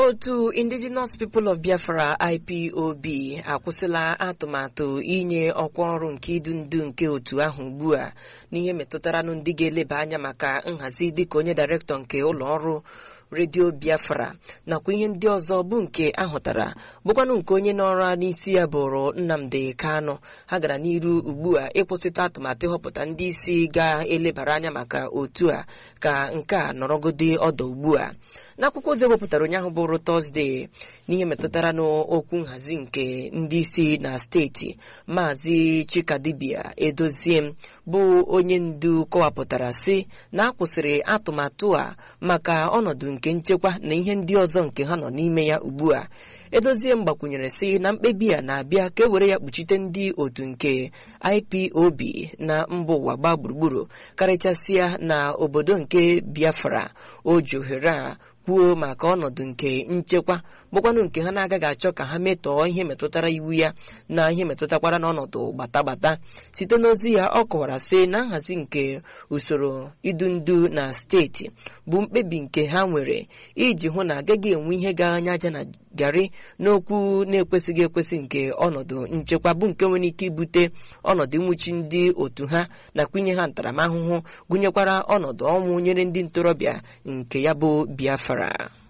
otu indigenous people of biafra ipob akwụsịla atụmatụ inye ọkwa ọrụ nke idu ndu nke otu ahụ ugbu a n'ihe metụtaranụ ndị ga-eleba anya maka nhazi dịka onye dairektọ nke ụlọ ọrụ redio biafra nakwa ihe ndị ọzọ bụ nke ahụtara bụkwanụ nke onye n'ọrụ n'isi ya bụrụ nnamdi kanu ha gara n'iru ugbu a ịkwụsịta atụmatụ ịhọpụta ndị isi ga-elebara anya maka otu a ka nke a nọrọgodi ọdọ ugbu a n'akwụkwọ ozi ewepụtara ụnyaahụ bụrụ tọzdee n'ihe metụtara n'okwu nhazi nke ndị isi na steeti maazị chikadibia edozie bụ onye ndu kọwapụtara sị na akwụsịrị atụmatụ a maka ọnọdụ nke nchekwa na ihe ndị ọzọ nke ha nọ n'ime ya ugbu a edozie m gbakwunyere sị na mkpebi a na-abịa ka e were ya kpuchite ndị otu nke ipob na mba ụwa gbaa gburugburu karịchasịa na obodo nke biafra o ji ohere a kwuo maka ọnọdụ nke nchekwa bụkwanụ nke ha na-agaghị achọ ka ha metọọ ihe metụtara iwu ya na ihe metụtakwara n'ọnọdụ gbatagbata site n'ozi ya ọ kọwara sị na nhazi nke usoro idu ndu na steeti bụ mkpebi nke ha nwere iji hụ na agaghị enwe ihe ga-anya aja na garị n'okwu na-ekwesịghị ekwesị nke ọnọdụ nchekwa bụ nke nwere ike ibute ọnọdụ nwụchi ndị otu ha nakwa inye ha ntaramahụhụ gụnyekwara ọnọdụ ọnwụ nyere ndị ntorobịa nke ya bụ biafra